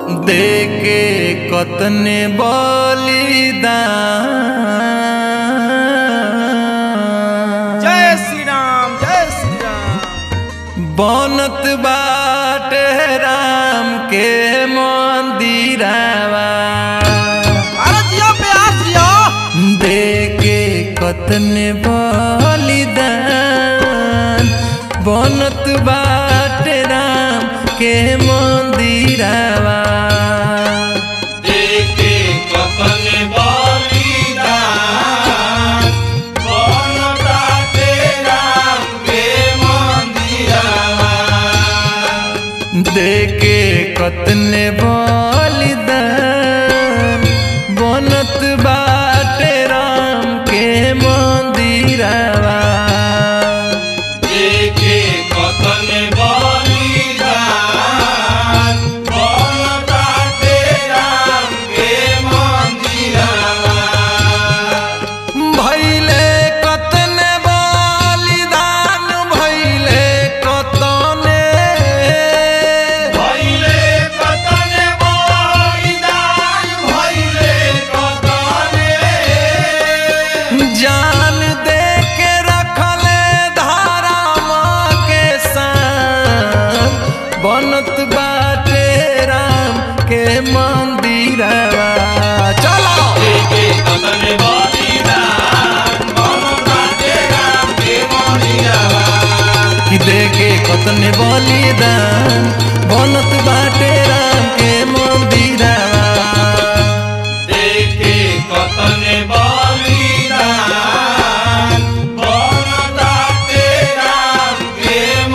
देके कतने बलिदान जय श्री राम जय श्री राम बनत बाटे राम के मंदिरवा अरे जियो प्यास जियो देके कतने बलिदान बनत बाटे राम के मंदिरवा देखे कपन बलिदान बनता तेरा के मंदिरवा देके कतने बलिदान बनत बाटे राम के मंदिरवा देखे कपन बलिदान बनता तेरा के मंदिरवा भैले कतने बलिदान भैले कतने भइले कतन बलिदान भइले कतने जान दे के रखले धाराम के सान बनत बाटे राम के मंदिरवा चलो देखे कतन बलिदान बनता तेरा के मंदिरवा कि देखे कतने बलिदान बनत बाटे राम के मंदिरवा देखे कतन बलिदान बनता तेरा के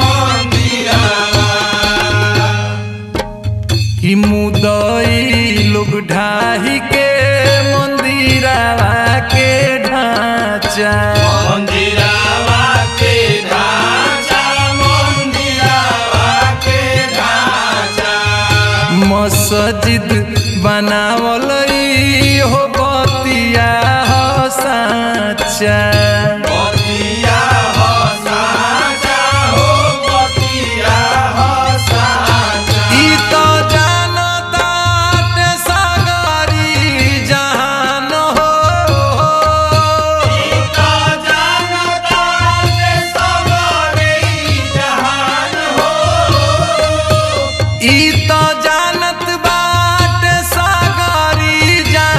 मंदिरवा कि मुदई लोग ढाही के मंदिरवा के ढांचा मंदिरवा के ढांचा मंदिरवा के ढांचा मस्जिद बनावल ई हो बतिया हो साचा बतिया हो साचा हो बतिया हो साचा ई तो जानता ते सागरी जहान हो का जानता ते सबरे जहान हो ई तो जानत बाट सागरी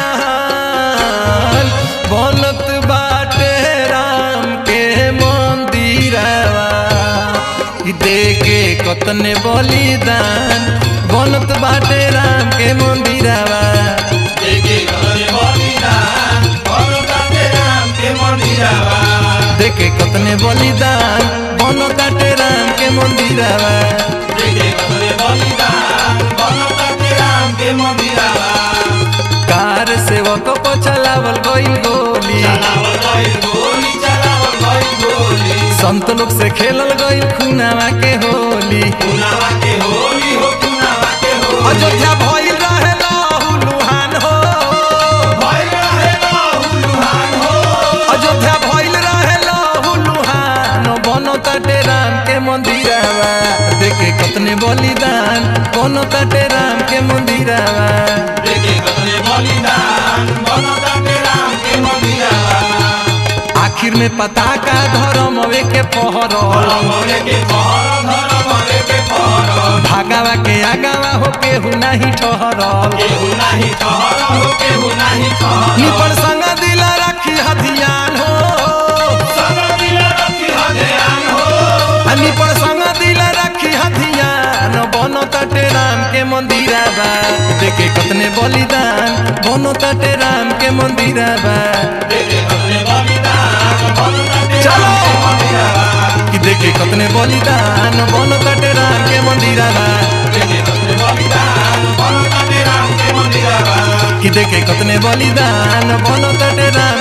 जहान बनत बाटे राम के मंदिरवा ई देके कतने बलिदान बनत बाटे राम के मंदिरवा देखे कतन बलिदान बनता तेरा के मंदिरवा देके कतने बलिदान बनत बाटे राम के मंदिरवा देखे कतन बलिदान बनता तेरा के मंदिरवा कार सेवक पर चलावल गइल गोली चलावल गइल गोली चलावल गइल गोली संत लोग से खेलल गइल खुनावा के होली कुनावा के होली हो कुनावा के होली अयोध्या भइल रहे लहू लुहान हो भइल रहे लहुलुहान हो अयोध्या भइल रहे लहू लुहान बनो ताटे राम के मंदिरवा देखे कतने बलिदान बनो ताटे राम के मंदिरवा देखे कतन बलिदान बनता तेरा के मंदिरवा आखिर में पताका धर्म के पहरल धर्मवे के पहर धर्मवे के पहर भागावा के आगावा हो केहू नाही ठहरल केहू नाही ठहर हो केहू नाही ठहर निपल संग दिल रखी हथियान हो सब दिल रखी हजान हो हनी पर संग दिल रखी हथियान बनो तटे राम के मंदिरवा देखे कतने बलिदान बनो तटे राम के मंदिरवा देखे कतन बलिदान बनता तेरा चलो। के मंदिरवा कि देखे कतने बलिदान बनो तटे राम के मंदिरवा देखे कतन बलिदान बनता तेरा के मंदिरवा कि देखे कतने बलिदान बनो तटे राम